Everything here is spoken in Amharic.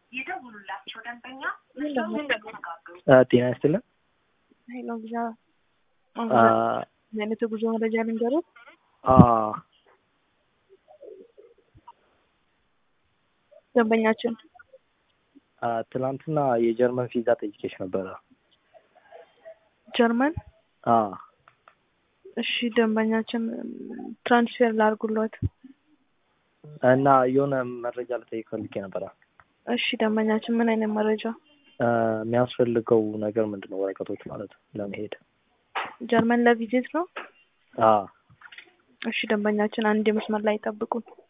የደውሉላቸው ደንበኛ ጤና ይስጥልን። ሄሎ ብዛ አ አይነት የጉዞ መረጃ ልንገሩ። አ ደንበኛችን አ ትናንትና የጀርመን ቪዛ ጠይቄሽ ነበረ። ጀርመን አ እሺ፣ ደንበኛችን ትራንስፌር ላርጉሎት። እና የሆነ መረጃ ልጠይቅ ፈልጌ ነበረ። እሺ፣ ደንበኛችን ምን አይነት መረጃ? አ የሚያስፈልገው ነገር ምንድን ነው? ወረቀቶች ማለት ለመሄድ ጀርመን ለቪዚት ነው። አ እሺ፣ ደንበኛችን አንድ የመስመር ላይ ጠብቁን።